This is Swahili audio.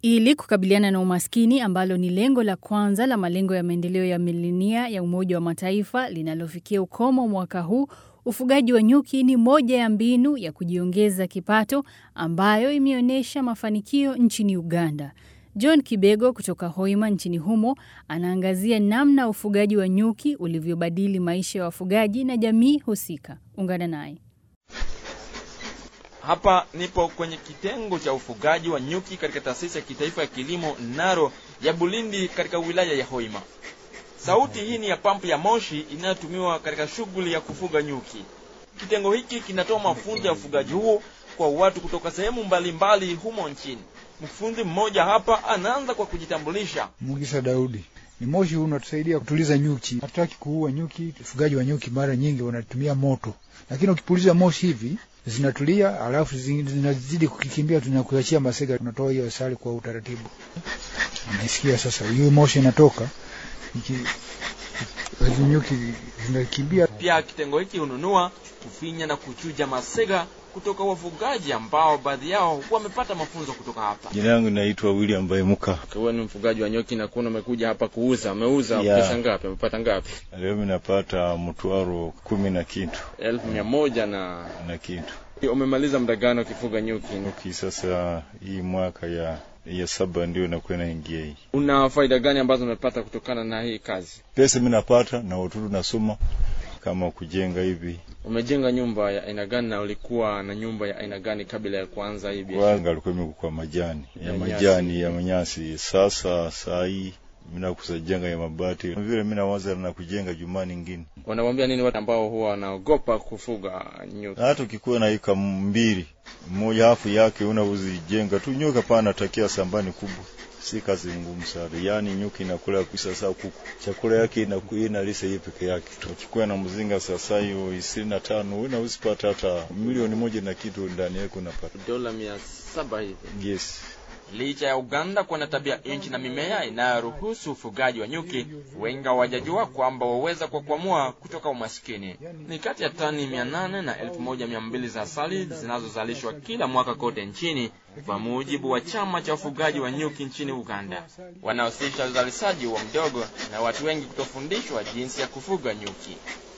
Ili kukabiliana na umaskini ambalo ni lengo la kwanza la malengo ya maendeleo ya milenia ya Umoja wa Mataifa linalofikia ukomo mwaka huu, ufugaji wa nyuki ni moja ya mbinu ya kujiongeza kipato ambayo imeonyesha mafanikio nchini Uganda. John Kibego kutoka Hoima nchini humo anaangazia namna ufugaji wa nyuki ulivyobadili maisha ya wafugaji na jamii husika. Ungana naye. Hapa nipo kwenye kitengo cha ufugaji wa nyuki katika taasisi ya kitaifa ya kilimo Naro ya Bulindi katika wilaya ya Hoima. Sauti hii ni ya pampu ya moshi inayotumiwa katika shughuli ya kufuga nyuki. Kitengo hiki kinatoa mafunzo ya ufugaji huo kwa watu kutoka sehemu mbalimbali humo nchini. Mfundi mmoja hapa anaanza kwa kujitambulisha. Mugisa Daudi. Ni moshi huu unatusaidia kutuliza nyuki. Hatutaki kuua nyuki. Ufugaji wa nyuki mara nyingi wanatumia moto, lakini ukipuliza moshi hivi zinatulia, alafu zinazidi kukikimbia, tunakuachia masega, tunatoa hiyo asali kwa utaratibu. Unasikia sasa, hiyo moshi inatoka iki nyuki zinakimbia. Pia kitengo hiki hununua, kufinya na kuchuja masega kutoka wafugaji ambao baadhi yao wamepata mafunzo kutoka hapa. Jina langu naitwa William Baimuka. Wewe ni mfugaji wa nyuki na kuna umekuja hapa kuuza, umeuza Yeah. pesa ngapi? Umepata ngapi? Leo mimi napata mtwaro kumi na kitu elfu mia moja na na kitu umemaliza muda gani ukifuga nyuki? nyuki. Sasa hii mwaka ya ya saba ndio nakuwa naingia hii. Una faida gani ambazo umepata kutokana na hii kazi? Pesa mimi napata na watoto nasoma kama kujenga hivi. Umejenga nyumba ya aina gani na ulikuwa na nyumba ya aina gani kabla ya kuanza hii biashara? Kwanza alikuwa mimi kwa majani ya Ya majani ya manyasi. Sasa saa hii mimi nakusa jenga ya mabati vile mimi nawaza na kujenga juma nyingine. Wanawambia nini watu ambao huwa wanaogopa kufuga nyuki? Hata ukikuwa na ika mbili mmoja hafu yake unauzijenga tu nyoka pana takia sambani kubwa si kazi ngumu sana. Yaani nyuki inakula kuisa saa kuku. Chakula yake inakuwa inalisa yeye peke yake. Tukikuwa na mzinga sasa hiyo ishirini na tano unaweza pata hata milioni moja na kitu ndani yake unapata. Dola mia saba hivi. Yes. Licha ya Uganda kuwa na tabia nchi na mimea inayoruhusu ufugaji wa nyuki, wengi hawajajua kwamba waweza kuwakwamua kutoka umaskini. Ni kati ya tani mia nane na elfu moja mia mbili za asali zinazozalishwa kila mwaka kote nchini, kwa mujibu wa chama cha ufugaji wa nyuki nchini Uganda. Wanahusisha uzalishaji wa mdogo na watu wengi kutofundishwa jinsi ya kufuga nyuki.